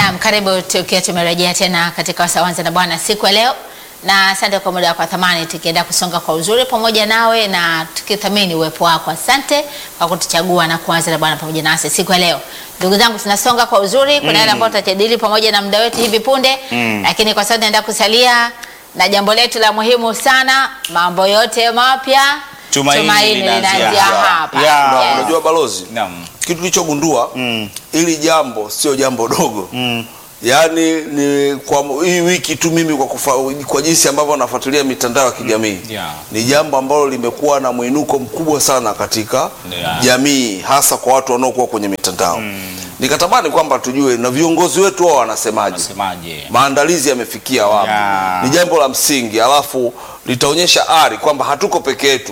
Naam, karibu tukiwa tumerejea tena katika Wasawanza na Bwana siku ya leo, na asante kwa muda wako wa thamani, tukienda kusonga kwa uzuri pamoja nawe na tukithamini uwepo wako. Asante kwa kutuchagua na kuanza na Bwana pamoja nasi siku ya leo. Ndugu zangu, tunasonga kwa uzuri. Kuna yale ambayo tutajadili pamoja na muda wetu hivi punde, lakini kwa sasa naenda kusalia na jambo letu la muhimu sana, mambo yote mapya Tumaini linaanzia linaanzia hapa. hapa. Ya. Yes. Unajua balozi, Naam. kitu tulichogundua Mm. ili jambo sio jambo dogo Mm. yaani ni kwa hii wiki tu mimi kwa, kufa, kwa jinsi ambavyo nafuatilia mitandao ya kijamii Yeah. ni jambo ambalo limekuwa na mwinuko mkubwa sana katika Yeah. jamii hasa kwa watu wanaokuwa kwenye mitandao nikatamani kwamba tujue na viongozi wetu wao wanasemaje Nasemaje? maandalizi yamefikia wapi Yeah. ni jambo la msingi alafu litaonyesha ari kwamba hatuko peke yetu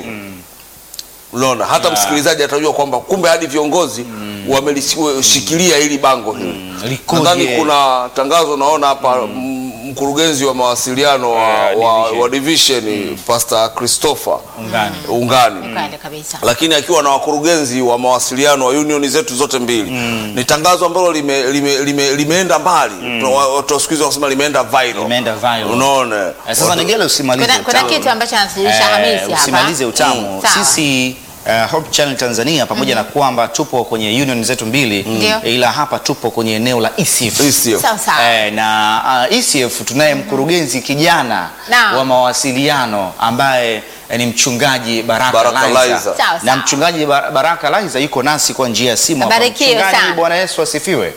unaona hata Yeah. msikilizaji atajua kwamba kumbe hadi viongozi wamelishikilia hili bango hili Likoje? nadhani kuna tangazo naona hapa m- mkurugenzi wa mawasiliano wa, Yeah, wa, division. wa division Pastor Christopher Ungani. Ungani Kweli kabisa. lakini akiwa na wakurugenzi wa mawasiliano wa unioni zetu zote mbili ni tangazo ambalo lime, lime, lime, limeenda mbali watu wa siku hizi wanasema limeenda viral Limeenda viral. unaona Eh, Sasa Nigele usimalize Kuna, kuna utamu. kitu ambacho anatujulisha Eh, Hamisi hapa. usimalize utamu. Mm, sawa. Sisi uh, Hope Channel Tanzania pamoja na kwamba tupo kwenye union zetu mbili Ndio. ila hapa tupo kwenye eneo la ECF. Hisi. Sawa sawa. Eh, na uh, ECF tunaye mkurugenzi kijana Naam. wa mawasiliano ambaye eh, ni mchungaji Baraka, Baraka Laiza. Laiza. Sawa, na sawa. mchungaji Bar- Baraka Laiza yuko nasi kwa njia ya simu. hapa. Abarikiwe Mchungaji, sana. Bwana Yesu asifiwe.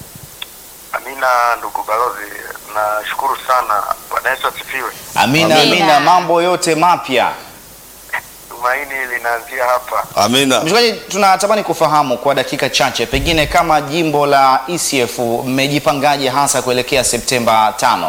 Amina ndugu balozi, nashukuru sana. Bwana Yesu asifiwe. Amina, Amina. amina, mambo yote mapya. Tumaini linaanzia hapa. amina Mchungaji, tunatamani kufahamu kwa dakika chache, pengine kama jimbo la ECF mmejipangaje hasa kuelekea Septemba tano?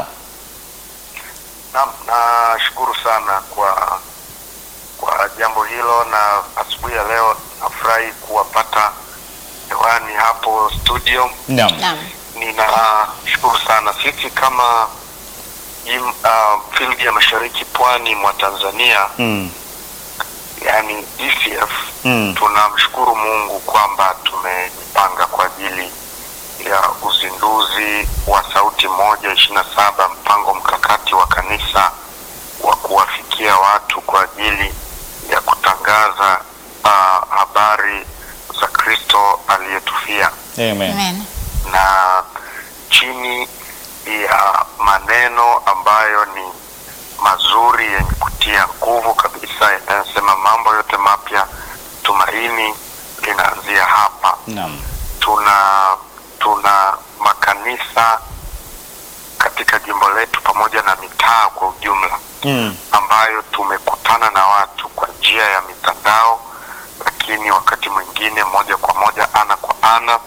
Naam, nashukuru sana kwa kwa jambo hilo, na asubuhi ya leo nafurahi kuwapata hewani hapo studio. Naam. Naam. Ninashukuru sana. Sisi kama jim, uh, field ya mashariki pwani mwa Tanzania Mm. yani ECF Mm. tunamshukuru Mungu kwamba tumejipanga kwa ajili ya uzinduzi wa Sauti Moja ishirini na saba, mpango mkakati wa kanisa wa kuwafikia watu kwa ajili ya kutangaza uh, habari za Kristo aliyetufia Amen. Amen. na chini ya maneno ambayo ni mazuri yenye kutia nguvu kabisa yanayosema mambo yote mapya, tumaini linaanzia hapa. Naam. Tuna tuna makanisa katika jimbo letu pamoja na mitaa kwa ujumla Mm. ambayo tumekutana na watu kwa njia ya mitandao, lakini wakati mwingine moja kwa moja, ana kwa ana,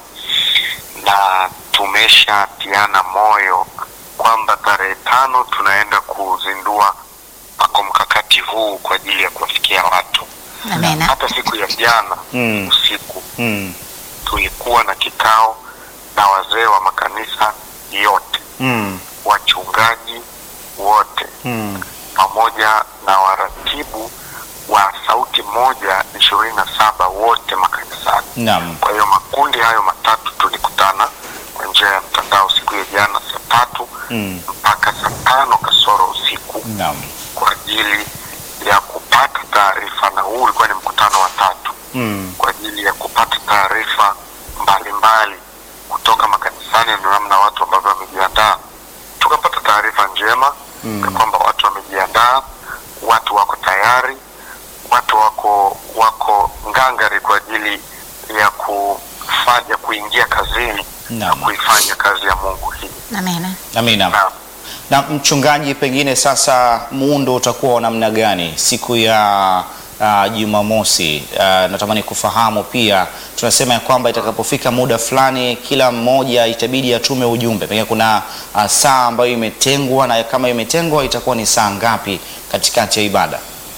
na tumeshatiana moyo kwamba tarehe tano tunaenda kuzindua mpango mkakati huu kwa ajili ya kuwafikia watu. Amen. Hata siku ya jana Mm. usiku Mm. tulikuwa na kikao na wazee wa makanisa yote, Mm. wachungaji wote Mm. pamoja na waratibu wa sauti moja ishirini na saba wote makanisani. Naam. Kwa hiyo makundi hayo matatu tulikutana kwa njia ya mtandao siku ya jana saa tatu Mm. mpaka saa tano kasoro usiku Naam. kwa ajili ya kupata taarifa, na huu ulikuwa ni mkutano wa tatu Mm. kwa ajili ya kupata taarifa mbalimbali kutoka makanisani na namna watu ambavyo wamejiandaa. Tukapata taarifa njema Mm. ya kwamba watu wamejiandaa, watu wako tayari, watu wako wako ngangari kwa ajili ya kufanya kuingia kazini na Naam. kuifanya kazi ya Mungu hii. Amen. Amina. Na Na mchungaji, pengine sasa muundo utakuwa wa namna gani siku ya uh, Jumamosi? Uh, natamani kufahamu pia, tunasema ya kwamba itakapofika muda fulani kila mmoja itabidi atume ujumbe, pengine kuna uh, saa ambayo imetengwa, na kama imetengwa itakuwa ni saa ngapi katikati ya ibada?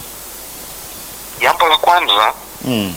jambo la kwanza, Mm.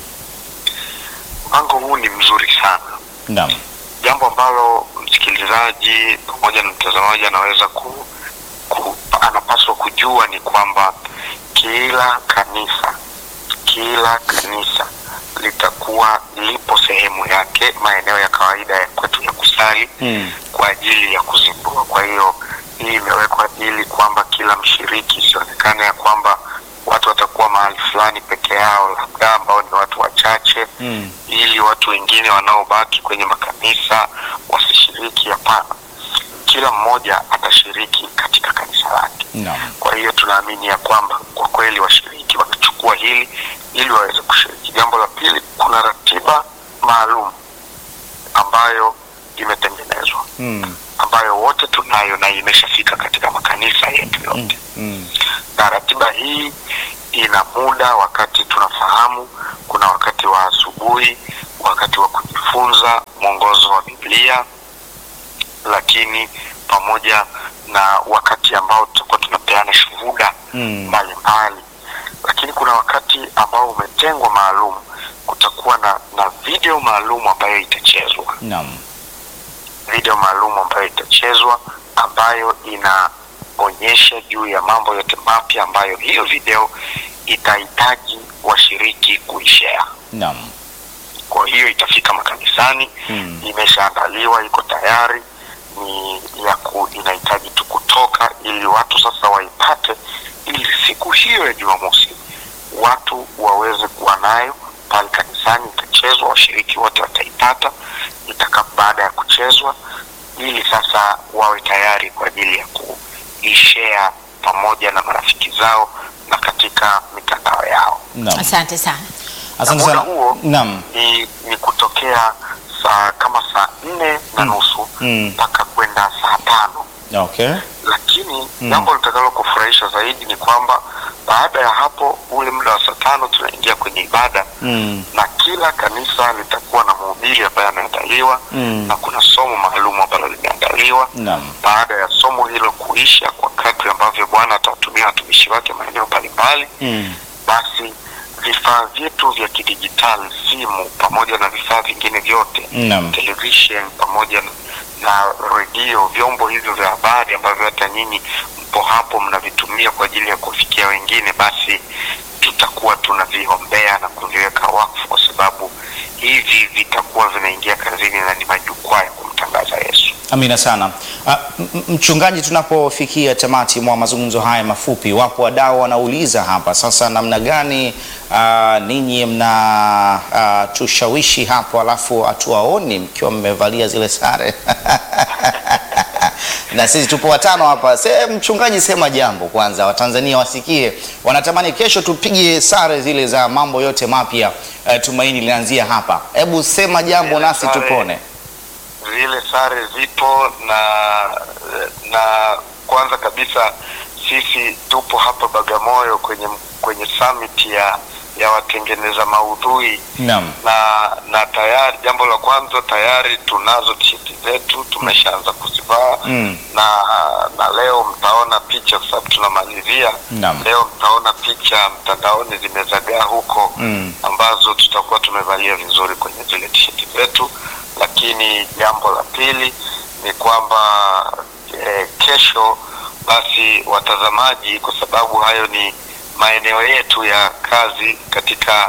mpango huu ni mzuri sana. Naam. jambo ambalo msikilizaji pamoja na mtazamaji anaweza ku, ku, anapaswa kujua ni kwamba kila kanisa kila kanisa litakuwa lipo sehemu yake maeneo ya kawaida ya kwetu ya kusali kidijitali Mm. kwa ajili ya kuzindua. Kwa hiyo hii imewekwa ili kwamba kila mshiriki isionekane ya kwamba watu watakuwa mahali fulani peke yao, labda ambao ni watu wachache Mm. ili watu wengine wanaobaki kwenye makanisa wasishiriki. Hapana, kila mmoja atashiriki katika kanisa lake. Naam. Kwa hiyo tunaamini ya kwamba kwa kweli washiriki watachukua hili ili waweze kushiriki. Jambo la pili, kuna ratiba maalum ambayo imetengenezwa Mm. ambayo wote tunayo na imeshafika katika makanisa yetu yote Mm. na ratiba hii ina muda wakati tunafahamu kuna wakati wa asubuhi wakati wa kujifunza mwongozo wa biblia lakini pamoja na wakati ambao tutakuwa tunapeana shuhuda Mm. mbalimbali lakini kuna wakati ambao umetengwa maalum kutakuwa na, na video maalum ambayo itachezwa Naam. video maalum ambayo itachezwa ambayo inaonyesha juu ya mambo yote mapya ambayo hiyo video itahitaji washiriki kuishare. Naam. Kwa hiyo itafika makanisani Mm. imeshaandaliwa, iko tayari, ni ya ku, inahitaji tu kutoka ili watu sasa waipate, ili siku hiyo ya Jumamosi watu waweze kuwa nayo pale kanisani. Itachezwa, washiriki wote wataipata itaka baada ya kuchezwa, ili sasa wawe tayari kwa ajili ya kuishare pamoja na marafiki zao na katika mitandao yao. Naam. Asante sana. Asante Na muda sana. huo Naam. ni, ni kutokea saa kama saa nne na nusu Mm. mpaka kwenda saa tano Okay. lakini jambo litakalo kufurahisha zaidi ni kwamba baada ya hapo ule muda wa saa tano tunaingia kwenye ibada Mm. na kila kanisa litakuwa na mhubiri ambaye ameandaliwa Mm. na kuna somo maalum ambalo limeandaliwa Naam. baada ya somo hilo kuisha kwa kadri ambavyo bwana atawatumia watumishi wake maeneo mbalimbali Mm. basi vifaa vyetu vya kidijitali simu pamoja na vifaa vingine vyote Naam. television pamoja na, na redio vyombo hivyo vya habari ambavyo hata nyinyi mpo hapo mnavitumia kwa ajili ya kufikia wengine basi tutakuwa tunaviombea na kuviweka wakfu kwa sababu hivi vitakuwa vinaingia kazini na ni majukwaa ya kumtangaza yesu Amina sana. Ah, m- m- Mchungaji, tunapofikia tamati mwa mazungumzo haya mafupi, wapo wadau wanauliza hapa sasa, namna gani ah, ninyi mna ah, tushawishi hapo, alafu hatuwaoni mkiwa mmevalia zile sare na sisi tupo watano hapa. Se, mchungaji, sema jambo kwanza, Watanzania wasikie, wanatamani kesho tupige sare zile za mambo yote mapya. Eh, tumaini linaanzia hapa. Hebu sema jambo Zile nasi sare- tupone. zile sare zipo na na kwanza kabisa sisi tupo hapa Bagamoyo kwenye kwenye summit ya ya watengeneza maudhui Naam. na na tayari jambo la kwanza tayari tunazo tisheti zetu tumeshaanza kuzivaa Mm. na na leo mtaona picha kwa sababu tunamalizia Naam. leo mtaona picha mtandaoni zimezagaa huko Mm. ambazo tutakuwa tumevalia vizuri kwenye zile tisheti zetu lakini jambo la pili ni kwamba eh, kesho basi watazamaji kwa sababu hayo ni maeneo yetu ya kazi katika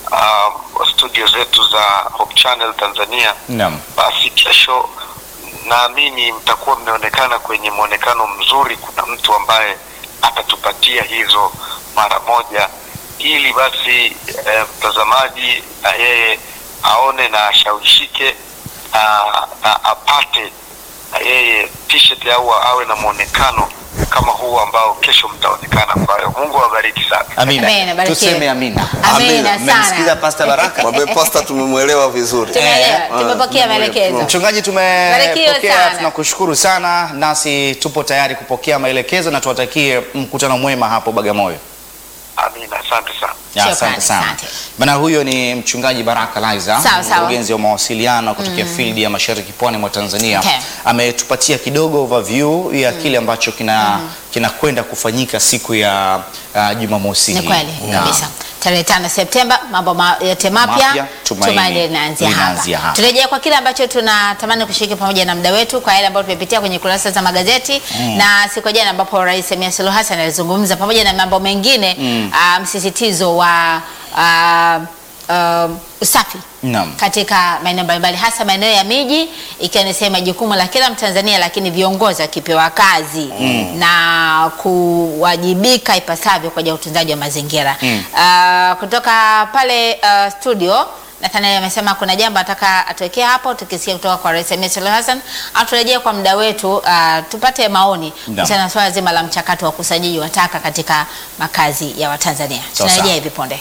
um, studio zetu za Hope Channel Tanzania Naam. basi kesho naamini mtakuwa mmeonekana kwenye mwonekano mzuri. Kuna mtu ambaye atatupatia hizo mara moja, ili basi eh, mtazamaji na yeye aone na ashawishike na, na apate na yeye t-shirt au awe na mwonekano kama huu ambao kesho mtaonekana. Kwa hiyo Mungu awabariki sana. Amina. Amina, barikiwe. Tuseme amina. Amina Mmemsikiza sana. Pastor Baraka? Mwambie pasta tumemwelewa vizuri. Tumeelewa, Eh, tumepokea ah, maelekezo. Mchungaji, Barikiwe tumepokea, sana. tunakushukuru sana, nasi tupo tayari kupokea maelekezo na tuwatakie mkutano mwema hapo Bagamoyo. Amina, asante sana. Ya, Shukrani, Asante sana asante. bana. Huyo ni mchungaji Baraka Laiza, Sawa, sawa. mkurugenzi wa mawasiliano kutokea field ya mashariki pwani mwa Tanzania. Okay. Ametupatia kidogo overview ya kile ambacho kina kinakwenda kufanyika siku ya uh, Jumamosi Ni hii. kweli Na- kabisa. Tarehe tano Septemba, mambo ma, yote mapya Mapya, tumaini tumaini linaanzia linaanzia hapa. hapa. Turejea kwa kile ambacho tunatamani kushiriki pamoja na mda wetu kwa yale ambayo tumepitia kwenye kurasa za magazeti na siku ya jana ambapo Rais Samia Suluhu Hassan alizungumza pamoja na mambo mengine ah, msisitizo wa ah, ah, usafi Naam. katika maeneo mbalimbali hasa maeneo ya miji ikiwa ni sehemu ya jukumu la kila Mtanzania, lakini viongozi wakipewa kazi na kuwajibika ipasavyo kwa ajili ya utunzaji wa mazingira. Ah, kutoka pale ah, studio Nathaniel amesema kuna jambo ataka atuwekea hapo, tukisikia kutoka kwa Rais Samia Suluhu Hassan au turejee kwa muda wetu ah, tupate maoni kuhusiana na swala zima la mchakato wa ukusanyaji wa taka katika makazi ya Watanzania. Sawa, Tunarejea sawa. hivi punde.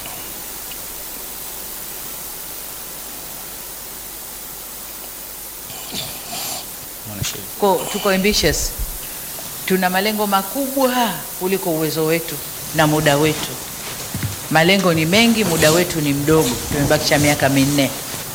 Ko, tuko ambitious, tuna malengo makubwa kuliko uwezo wetu na muda wetu. Malengo ni mengi, muda wetu ni mdogo, tumebakisha miaka minne.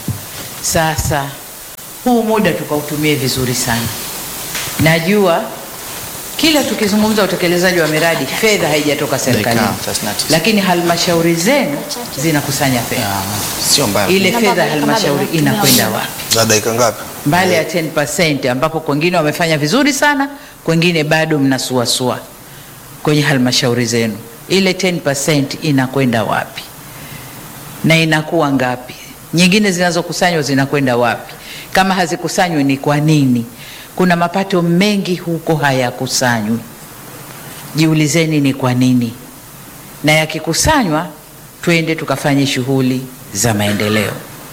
Sasa huu muda tukautumie vizuri sana. Najua kila tukizungumza utekelezaji wa miradi, fedha haijatoka serikalini, Dakika 39. lakini halmashauri zenu zinakusanya fedha. Ah, Sio mbaya. Ile Kama- fedha ya kama halmashauri vile- inakwenda wapi? za dakika ngapi? mbali ya 10% ambapo kwengine wamefanya vizuri sana, kwengine bado mnasuasua kwenye halmashauri zenu. Ile 10% inakwenda wapi na inakuwa ngapi? Nyingine zinazokusanywa zinakwenda wapi? Kama hazikusanywi ni kwa nini? Kuna mapato mengi huko hayakusanywi. Jiulizeni ni kwa nini, na yakikusanywa twende tukafanye shughuli za maendeleo.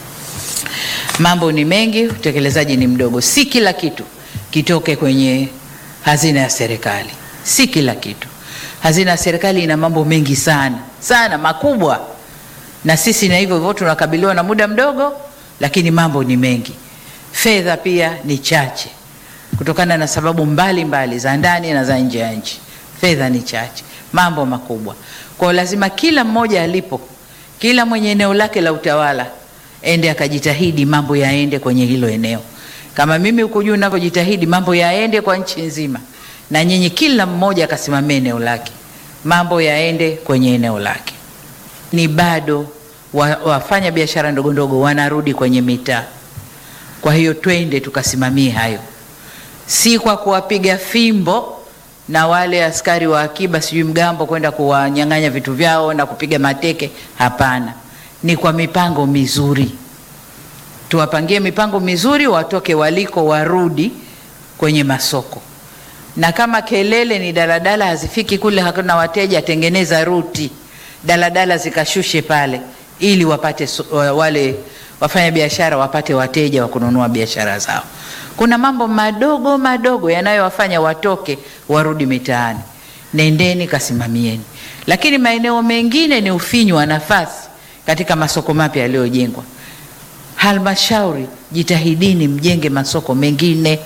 Mambo ni mengi, utekelezaji ni mdogo. Si kila kitu kitoke kwenye hazina ya serikali, si kila kitu. Hazina ya serikali ina mambo mengi sana sana makubwa, na sisi na hivyo hivyo tunakabiliwa na muda mdogo, lakini mambo ni mengi. Fedha pia ni chache kutokana na sababu mbalimbali mbali, za ndani na za nje ya nchi. Fedha ni chache, mambo makubwa. Kwa hiyo lazima kila mmoja alipo, kila mwenye eneo lake la utawala ende akajitahidi mambo yaende kwenye hilo eneo. Kama mimi huko juu ninavyojitahidi mambo yaende kwa nchi nzima, na nyinyi kila mmoja akasimamia eneo lake, mambo yaende kwenye eneo lake. Ni bado wa, wafanya biashara ndogo ndogo wanarudi kwenye mitaa. Kwa hiyo twende tukasimamie hayo, si kwa kuwapiga fimbo na wale askari wa akiba sijui mgambo kwenda kuwanyang'anya vitu vyao na kupiga mateke. Hapana, ni kwa mipango mizuri. Tuwapangie mipango mizuri, watoke waliko, warudi kwenye masoko. Na kama kelele ni daladala hazifiki kule, hakuna wateja, tengeneza ruti daladala zikashushe pale, ili wapate so- wa- wale wafanya biashara wapate wateja wa kununua biashara zao. Kuna mambo madogo madogo yanayowafanya watoke warudi mitaani. Nendeni kasimamieni, lakini maeneo mengine ni ufinyu wa nafasi katika masoko mapya yaliyojengwa. Halmashauri, jitahidini mjenge masoko mengine.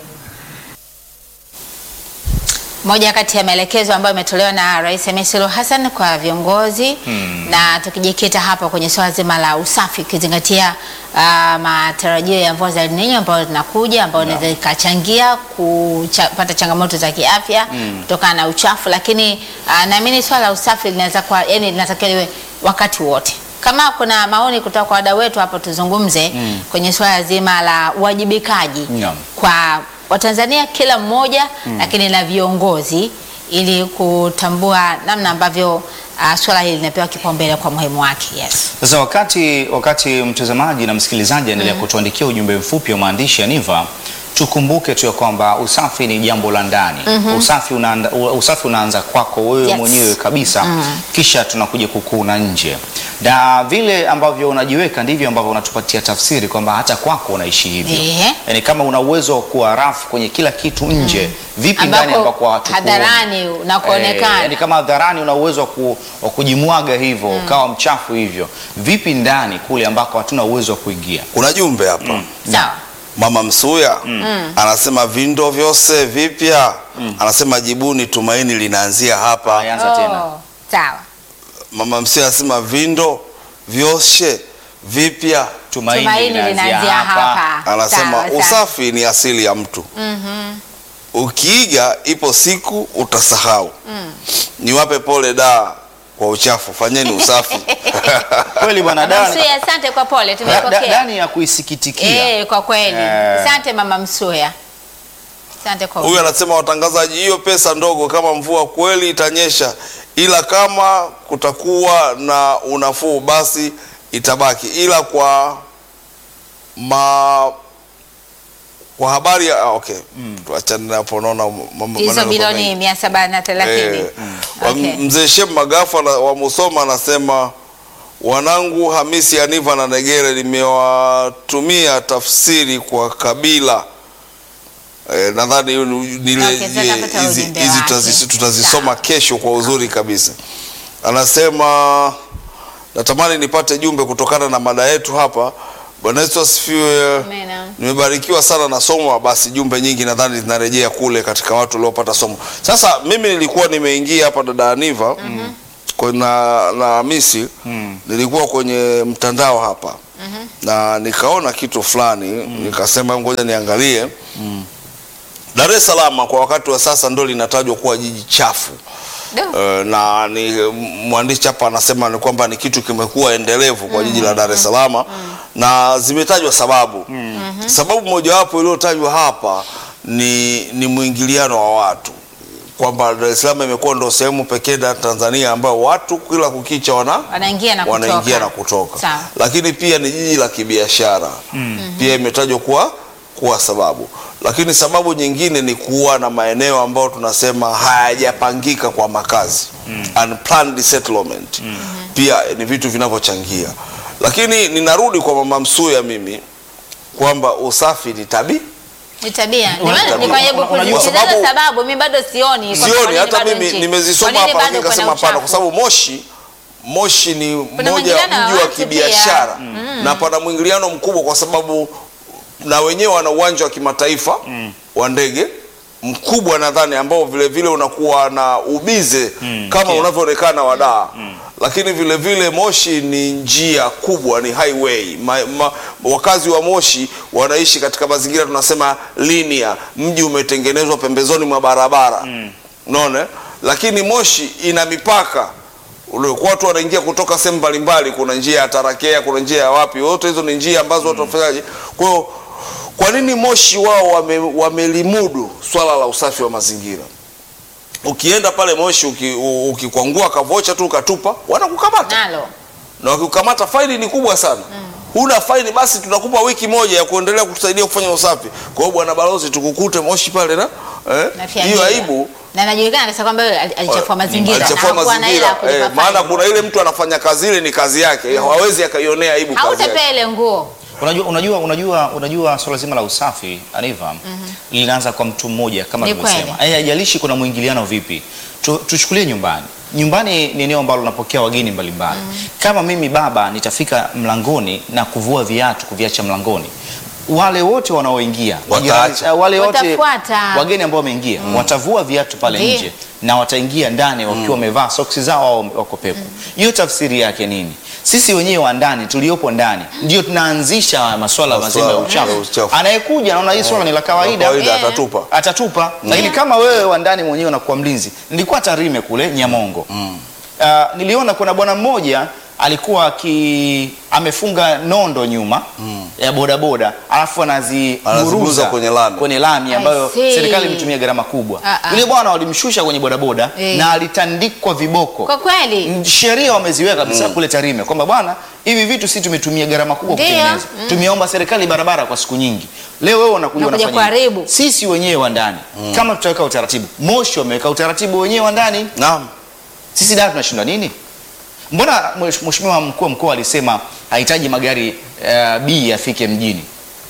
Moja kati ya maelekezo ambayo imetolewa na Rais Samia Suluhu Hassan kwa viongozi na tukijikita hapa kwenye swala zima la usafi ukizingatia ah, matarajio ya mvua za El Nino ambayo zinakuja ambayo inaweza ikachangia kupata changamoto za kiafya kutokana na uchafu, lakini ah, naamini swala la usafi linaweza kwa yani linatakiwa liwe wakati wote. Kama kuna maoni kutoka kwa wadau wetu hapo, tuzungumze kwenye swala zima la uwajibikaji Naam. kwa Watanzania kila mmoja lakini na viongozi ili kutambua namna ambavyo uh, swala hili linapewa kipaumbele kwa muhimu wake. Yes. Sasa wakati wakati mtazamaji na msikilizaji anaendelea kutuandikia ujumbe mfupi wa maandishi ya Niva, tukumbuke tu ya kwamba usafi ni jambo la ndani. Usafi unaanza, usafi unaanza kwako wewe Yes. mwenyewe kabisa, kisha tunakuja kukuna nje, na vile ambavyo unajiweka ndivyo ambavyo unatupatia tafsiri kwamba hata kwako unaishi hivyo. Ehe. Yani kama una uwezo wa kuwa rafu kwenye kila kitu nje, vipi ndani Ambako ambako hatukuoni? hadharani na kuonekana. Eh, yani kama hadharani una uwezo wa ku, wa kujimwaga hivyo ukawa mchafu hivyo, vipi ndani kule ambako hatuna uwezo wa kuingia? Kuna jumbe hapa Sawa. Mama Msuya anasema vindo vyose vipya, anasema jibuni, tumaini linaanzia hapa. Anza tena. Oh, sawa. Mama Msuya anasema vindo vyoshe vipya, Tumaini, Tumaini linaanzia hapa. anasema Sawa, sawa. usafi ni asili ya mtu. Ukiiga ipo siku utasahau. Niwape pole da kwa uchafu, fanyeni usafi. Kweli bwana Dani, Msuya, asante kwa pole, da- da- tumepokea. Dani ya kuisikitikia. Eh, kwa kweli. Eh. Asante Mama Msuya. Asante kwa Huyu anasema watangazaji, hiyo pesa ndogo, kama mvua kweli itanyesha, ila kama kutakuwa na unafuu basi itabaki, ila kwa ma kwa habari ya ah, okay tuachane na hapo unaona mambo hizo maneno bilioni mengi. mia saba na thelathini Eh, wa- Okay. Mzee Shem Magafa na- wa Musoma anasema wanangu Hamisi Aniva na Negere nimewatumia tafsiri kwa kabila eh, nadhani hiyo ni- ni ile- Okay, sasa je, napata hizi ujumbe hizi wake. tutazi- tutazisoma Sawa. kesho kwa uzuri kabisa. Anasema natamani nipate jumbe kutokana na mada yetu hapa. Bwana Yesu asifiwe. Amina. Nimebarikiwa sana na somo, basi jumbe nyingi nadhani zinarejea kule katika watu waliopata somo. Sasa mimi nilikuwa nimeingia hapa dada Aniva mm na, na Hamisi nilikuwa kwenye mtandao hapa na nikaona kitu fulani nikasema ngoja niangalie. Dar es Salaam kwa wakati wa sasa ndo linatajwa kuwa jiji chafu. Do. Eh, na ni mwandishi hapa anasema ni kwamba ni kitu kimekuwa endelevu kwa jiji la Dar es Salaam na zimetajwa sababu. Sababu mojawapo iliyotajwa hapa ni, ni mwingiliano wa watu kwamba Dar es Salaam imekuwa ndo sehemu pekee ya Tanzania ambayo watu kila kukicha wana wanaingia na kutoka. wanaingia na kutoka, Sawa. lakini pia ni jiji la kibiashara pia imetajwa kuwa kuwa sababu, lakini sababu nyingine ni kuwa na maeneo ambayo tunasema hayajapangika kwa makazi unplanned settlement, pia ni vitu vinavyochangia. Lakini ninarudi kwa mama Msuya mimi kwamba usafi ni tabii Ni tabia. Ndio Unajua- maana nikajaribu unajua- unajua kueleza sababu- sababu mimi bado sioni. kwamba kwa sioni nini hata bado mimi nchi- nimezisoma kwa nini hapa, bado lakini kuna nikasema hapana, kwa uchafu? sababu Moshi Moshi ni moja mwingiliano wa mji wa watu kibiashara pia. na pana mwingiliano mkubwa, kwa sababu na wenyewe wana uwanja wa kimataifa wa ndege mkubwa nadhani, ambao vile vile unakuwa na ubize kama unavyoonekana wadaa lakini vile vile Moshi ni njia kubwa, ni highway ma, ma, wakazi wa Moshi wanaishi katika mazingira tunasema linear, mji umetengenezwa pembezoni mwa barabara unaona, lakini Moshi ina mipaka ule watu wanaingia kutoka sehemu mbalimbali. Kuna njia ya Tarakea, kuna njia ya wapi, wote hizo ni njia ambazo watu wafanyaje. Kwa hiyo kwa nini Moshi wao wame, wamelimudu swala la usafi wa mazingira? Ukienda pale Moshi uki- u- ukikwangua kavocha tu ukatupa, wanakukamata Nalo. na wakikukamata faini ni kubwa sana. Huna faini basi tunakupa wiki moja ya kuendelea kutusaidia kufanya usafi. Kwa hiyo bwana balozi, tukukute Moshi pale na eh, Na hiyo fiadila. aibu Na najulikana kabisa kwamba yeye ali- alichafua mazingira. alichafua na hakuwa na hela ya mazingira kulipa eh, maana faini. kuna ile mtu anafanya kazi ile ni kazi yake, hawezi akaionea aibu kazi yake. Hautapea ile nguo. Unajua, unajua, unajua, unajua swala zima la usafi Aniva linaanza kwa mtu mmoja kama Ni tulivyosema. kweli. Eh, haijalishi kuna mwingiliano vipi. Tu, tuchukulie nyumbani. Nyumbani ni eneo ambalo unapokea wageni mbalimbali. Kama mimi baba nitafika mlangoni na kuvua viatu kuviacha mlangoni, wale wote wanaoingia Wataacha. eh, wale wote Watafuata. wageni ambao wameingia watavua viatu pale Ndiyo. nje na wataingia ndani wakiwa wamevaa soksi zao au wako pepo. Hiyo tafsiri yake nini? Sisi wenyewe wa ndani tuliopo ndani ndio tunaanzisha masuala mazima ya Masuala ya uchafu. uchafu. Anayekuja anaona hii swala ni la kawaida, Kawaida Eh. atatupa. atatupa. Lakini kama wewe wa ndani mwenyewe unakuwa mlinzi. Nilikuwa Tarime kule Nyamongo. Ah, niliona kuna bwana mmoja alikuwa aki amefunga nondo nyuma ya bodaboda alafu Anaziburuza anaziburuza kwenye lami. kwenye lami ambayo I see. serikali imetumia gharama kubwa. Ah, ah. Yule bwana walimshusha kwenye bodaboda Eh. na alitandikwa viboko. Kwa kweli. Mm, sheria wameziweka kabisa kule Tarime kwamba bwana, hivi vitu si tumetumia gharama kubwa Ndio. kutengeneza. Tumeomba serikali barabara kwa siku nyingi. Leo wewe unakuja Unakuja unafanya hivi. kuharibu. Sisi wenyewe wa ndani kama tutaweka utaratibu, Moshi wameweka utaratibu wenyewe wa ndani, Naam. sisi dada tunashindwa nini? Mbona mwesh- mheshimiwa mkuu wa mkoa alisema hahitaji magari uh, B yafike mjini?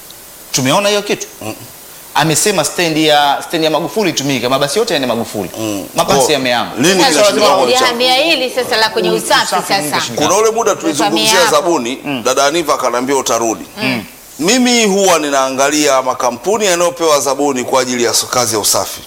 Tumeona hiyo kitu amesema stendi ya stendi ya Magufuli itumike, mabasi yote yaende Magufuli. Mabasi Oh, yameama. lini Sasa kinashindwa ndio kuwa uchafu? ulihamia hili sasa la kwenye usafi Usafi nini sasa. kashindikana? Kuna ule muda tulizungumzia hapo. zabuni, dada Aniva akaniambia utarudi. Mimi huwa ninaangalia makampuni yanayopewa zabuni kwa ajili ya kazi ya usafi,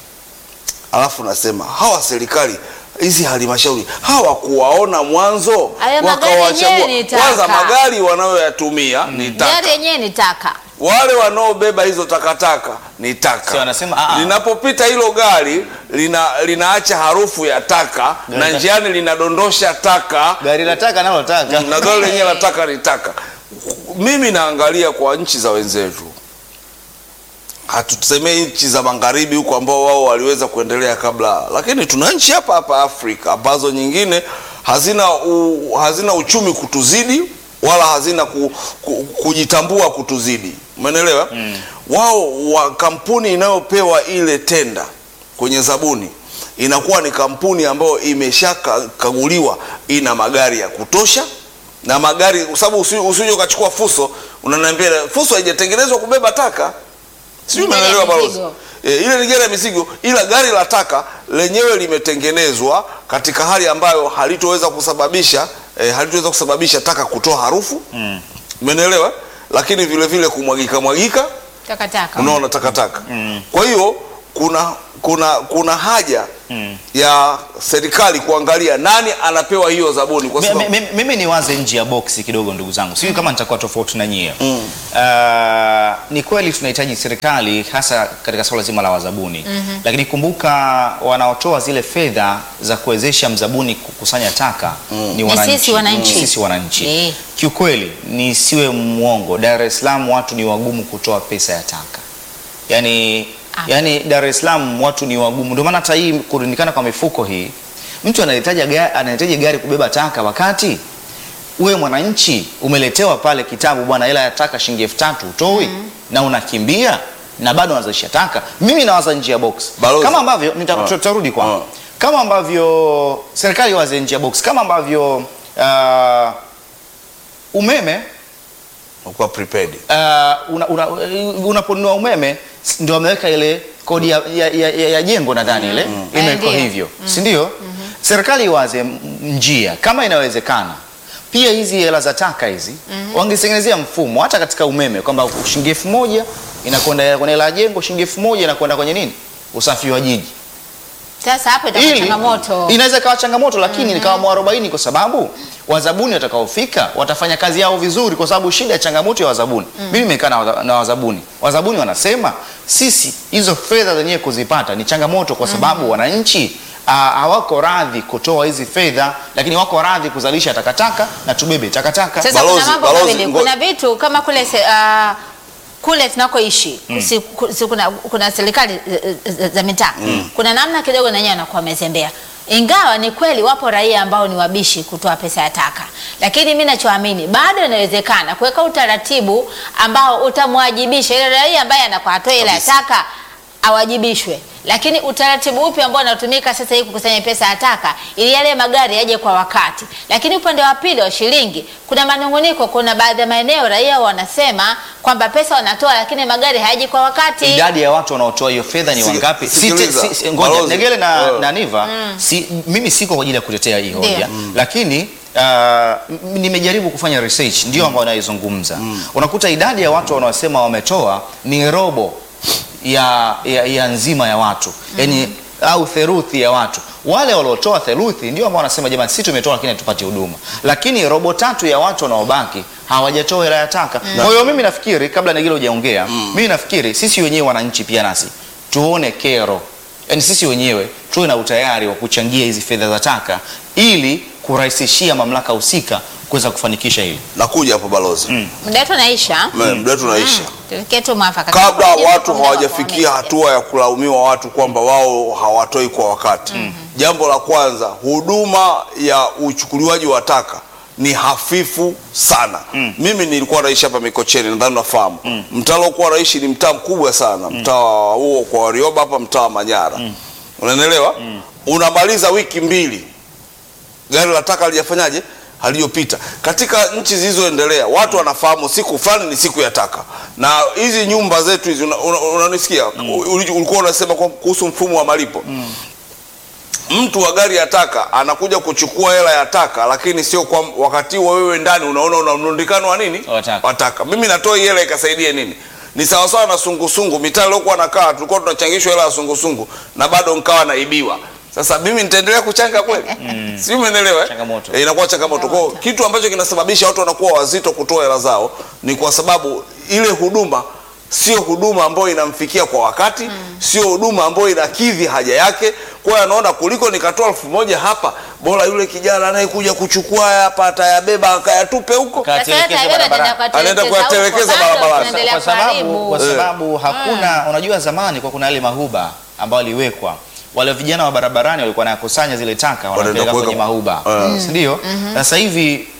alafu nasema hawa serikali hizi halmashauri hawakuwaona mwanzo, Hayo magari wakawachagua. yenyewe ni taka. Kwanza magari wanayoyatumia ni taka, Gari yenyewe ni taka. wale wanaobeba hizo takataka ni taka. Si wanasema, "Ah, ah." linapopita hilo gari lina, linaacha harufu ya taka na Gari la- njiani linadondosha taka Gari la taka nalo taka. na gari lenyewe la taka ni taka. Mimi naangalia kwa nchi za wenzetu, hatusemei nchi za magharibi huko ambao wao waliweza kuendelea kabla, lakini tuna nchi hapa hapa Afrika ambazo nyingine hazina, u, hazina uchumi kutuzidi wala hazina ku, ku, kujitambua kutuzidi umeelewa wao wa kampuni inayopewa ile tenda kwenye zabuni inakuwa ni kampuni ambayo imeshakaguliwa ina magari ya kutosha na magari kwa sababu usi- usije ukachukua fuso unaniambia fuso haijatengenezwa kubeba taka sijui Ni gari ya umeelewa balozi mizigo. e, ile ni gari ya mizigo ila gari la taka lenyewe limetengenezwa katika hali ambayo halitoweza kusababisha e, halitoweza kusababisha taka kutoa harufu umenielewa lakini vile vile kumwagika mwagika takataka unaona takataka kwa hiyo kuna kuna kuna haja ya serikali kuangalia nani anapewa hiyo zabuni kwa Mi- sababu mi- mi- mimi niwaze nje ya boksi kidogo ndugu zangu sijui kama nitakuwa tofauti na nyie mm. ni kweli tunahitaji serikali hasa katika swala zima la wazabuni mm-hmm. lakini kumbuka wanaotoa zile fedha za kuwezesha mzabuni kukusanya taka ni Ni wananchi sisi wananchi. Ni sisi wananchi Eh. kiukweli nisiwe mwongo dar es salaam watu ni wagumu kutoa pesa ya taka yani Ah. yani Dar es Salaam watu ni wagumu. Ndio maana hata hii kurundikana kwa mifuko hii, mtu anahitaji gari, anahitaji gari kubeba taka, wakati wewe mwananchi umeletewa pale kitabu, bwana, hela ya taka shilingi elfu tatu utoi na unakimbia na bado unazalisha taka. Mimi nawaza nje ya box Balozi. kama ambavyo nita- Ah. tutarudi kwa Ah. kama ambavyo serikali waze nje ya box kama ambavyo uh, umeme kwa prepaid uh, una, una, unaponunua umeme s- ndio wameweka ile kodi ya, ya, ya, ya, ya jengo nadhani ile Eh, imewekwa ndio. hivyo si ndio? Serikali iwaze m- njia kama inawezekana pia hizi hela za taka hizi wangetengenezea mfumo hata katika umeme kwamba shilingi elfu moja inakwenda kwenye hela ya jengo, shilingi elfu moja inakwenda kwenye nini, usafi wa jiji sasa hapo itakuwa ili changamoto inaweza ikawa changamoto lakini nikawa mwarobaini kwa sababu wazabuni watakaofika watafanya kazi yao vizuri kwa sababu shida ya changamoto ya wazabuni mimi nimekaa na waza- na wazabuni wazabuni wanasema sisi hizo fedha zenyewe kuzipata ni changamoto kwa sababu wananchi ah, hawako radhi kutoa hizi fedha lakini wako radhi kuzalisha takataka na tubebe takataka Sasa Balozi- kuna mambo balozi, mawili, ngo- kuna vitu kama kule se, uh, kule tunakoishi si, ku- si, kuna, kuna serikali eh, eh, za mitaa kuna namna kidogo nanyewe wanakuwa wamezembea ingawa ni kweli wapo raia ambao ni wabishi kutoa pesa ya taka, lakini mi nachoamini bado inawezekana kuweka utaratibu ambao utamwajibisha ile raia ambaye anakuwa atoe hela ya taka awajibishwe. Lakini utaratibu upi ambao unatumika sasa hivi kukusanya pesa ya taka ili yale magari yaje kwa wakati? Lakini upande wa pili wa shilingi, kuna manunguniko. Kuna baadhi ya maeneo raia wanasema kwamba pesa wanatoa, lakini magari hayaji kwa wakati. idadi ya watu wanaotoa hiyo fedha ni Siki- wangapi? Si- sikiliza, si- si- Ngoja balozi. Negele na, Eh. na Niva si, mimi siko kwa ajili ya kutetea hii hoja Ndio. lakini uh, m- nimejaribu kufanya research ndio ambayo naizungumza. Unakuta idadi ya watu wanaosema wametoa ni robo ya, ya, ya nzima ya watu yani au theruthi ya watu. Wale waliotoa theruthi ndio ambao wanasema jamani, sisi tumetoa lakini hatupati huduma, lakini robo tatu ya watu wanaobaki hawajatoa hela ya taka. Kwa hiyo mimi nafikiri kabla Negele hujaongea, mimi nafikiri sisi wenyewe wananchi pia nasi tuone kero, yaani sisi wenyewe tuwe na utayari wa kuchangia hizi fedha za taka ili kurahisishia mamlaka husika kuweza kufanikisha hili. nakuja hapo balozi Muda wetu unaisha, Me- muda wetu unaisha tufikie tu mwafaka kabla Tunakuja watu muda wa hawajafikia kuongea. hatua ya kulaumiwa watu kwamba wao hawatoi kwa wakati. Jambo la kwanza, huduma ya uchukuliwaji wa taka ni hafifu sana. Mimi nilikuwa naishi hapa Mikocheni, nadhani nafahamu mtaa aliokuwa naishi ni mtaa mkubwa sana, mtaa huo kwa Warioba hapa, mtaa wa Manyara, unanielewa? Unamaliza wiki mbili gari la taka halijafanyaje haliyopita katika nchi zilizoendelea watu wanafahamu siku fulani ni siku ya taka na hizi nyumba zetu hizi unanisikia una, unanisikia? Uli- ulikuwa unasema kwa- kuhusu mfumo wa malipo mtu wa gari ya taka anakuja kuchukua hela ya taka lakini sio kwa wakati wa wewe ndani unaona una mrundikano wa nini Wa taka. wa taka mimi natoa hii hela ikasaidie nini ni sawasawa na sungusungu mitaa iliokuwa nakaa tulikuwa tunachangishwa hela ya sungusungu na bado nkawa naibiwa sasa mimi nitaendelea kuchanga kweli si umeelewa eh? Changamoto. Eh, inakuwa changamoto kwa hiyo kitu ambacho kinasababisha watu wanakuwa wazito kutoa hela zao ni kwa sababu ile huduma sio huduma ambayo inamfikia kwa wakati sio huduma ambayo inakidhi haja yake kwa hiyo anaona kuliko nikatoa elfu moja hapa bora yule kijana anayekuja kuchukua haya hapa atayabeba akayatupe huko Ka- Sasa Atelekeze yeye ataenda barabarani. Anaenda kuyatelekeza kuyatelekeza huko, bado barabarani. tunaendelea kwa sababu, kuharibu. kwa sababu hakuna unajua zamani kwa kuna yale mahuba ambayo aliwekwa wale vijana wa barabarani walikuwa wanakusanya zile taka wanapeleka kuweka- kwenye mahuba Eh. si ndio sasa hivi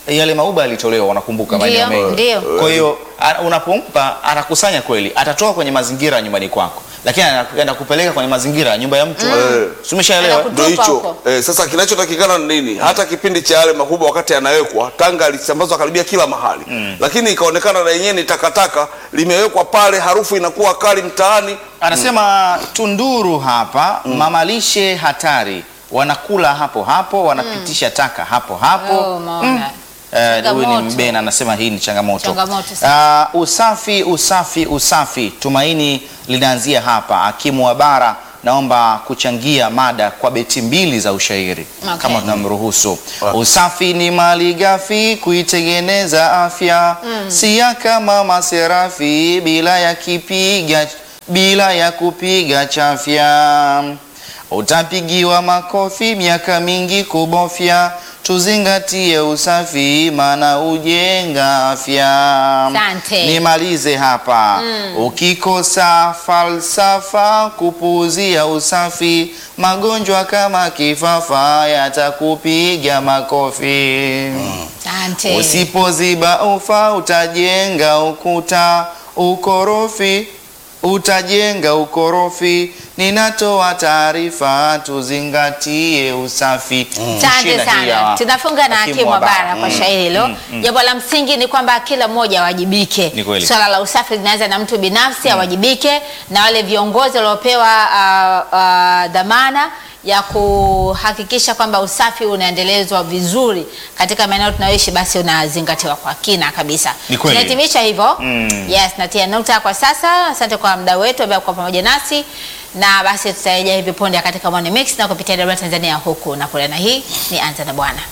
yale mauba yalitolewa, unakumbuka maeneo Ndio, mengi. ndio. Kwa hiyo a- unapompa anakusanya kweli, atatoa kwenye mazingira ya nyumbani kwako, lakini anakwenda kupeleka kwenye mazingira ya nyumba ya mtu. Si umeshaelewa? Anaku- Ndio Kutupa hicho huko. eh, sasa kinachotakikana ni nini? Hata kipindi cha yale makubwa wakati yanawekwa, tanga alisambazwa karibia kila mahali lakini ikaonekana na yenyewe ni takataka, limewekwa pale, harufu inakuwa kali mtaani. Anasema Tunduru hapa mamalishe hatari, wanakula hapo hapo, wanapitisha taka hapo hapo. Oh, umeona. Eh, huyu ni Changamoto. Mbena anasema hii ni changamoto. Changamoto Uh, usafi usafi usafi, tumaini linaanzia hapa. Hakimu wa bara, naomba kuchangia mada kwa beti mbili za ushairi Okay. kama tunamruhusu. Usafi ni mali ghafi kuitengeneza afya, si ya kama maserafi bila ya kipiga bila ya kupiga chafya utapigiwa makofi miaka mingi kubofya. Tuzingatie usafi, maana ujenga afya. Asante. Nimalize hapa. Ukikosa falsafa kupuuzia usafi, magonjwa kama kifafa yatakupiga makofi. Asante. Usipoziba ufa utajenga ukuta ukorofi, utajenga ukorofi. Ninatoa taarifa, tuzingatie usafi. Asante Shina hii ya sana. Tunafunga na Hakimu hakimu wa bara Mm. kwa shairi hilo. Jambo la msingi ni kwamba kila mmoja awajibike. Ni kweli. Swala la usafi linaanza na mtu binafsi awajibike, na wale viongozi waliopewa ah, ah, dhamana ya kuhakikisha kwamba usafi unaendelezwa vizuri katika maeneo tunayoishi, basi unazingatiwa kwa kina kabisa. Ni kweli. Tunahitimisha hivyo. Mm. Yes, natia nukta kwa sasa. Asante kwa mda wetu ambaye kwa pamoja nasi na basi tutarejea hivi punde katika Morning Mix na kupitia Debra Tanzania huku na kule, na hii ni Anza na Bwana.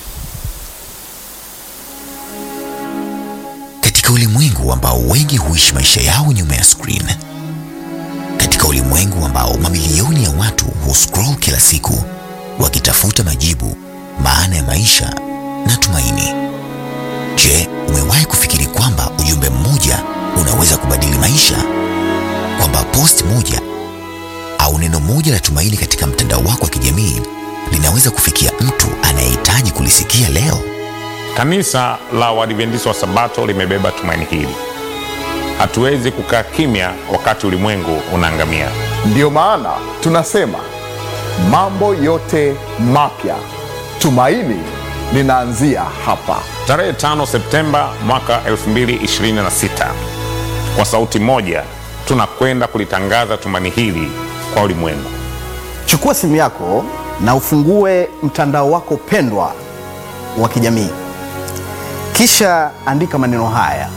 Katika ulimwengu ambao wengi huishi maisha yao nyuma ya screen, katika ulimwengu ambao mamilioni ya watu huscroll kila siku wakitafuta majibu, maana ya maisha na tumaini. Je, umewahi kufikiri kwamba ujumbe mmoja unaweza kubadili maisha? Kwamba post moja au neno moja la tumaini katika mtandao wako wa kijamii linaweza kufikia mtu anayehitaji kulisikia leo? Kanisa la Waadventista wa Sabato limebeba tumaini hili. Hatuwezi kukaa kimya wakati ulimwengu unaangamia. Ndiyo maana tunasema mambo yote mapya, tumaini linaanzia hapa. Tarehe 5 Septemba mwaka 2026, kwa sauti moja tunakwenda kulitangaza tumaini hili kwa ulimwengu. Chukua simu yako na ufungue mtandao wako pendwa wa kijamii, kisha andika maneno haya.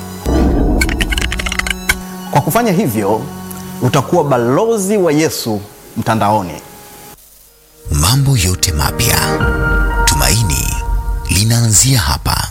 Kwa kufanya hivyo, utakuwa balozi wa Yesu mtandaoni. Mambo yote mapya, tumaini linaanzia hapa.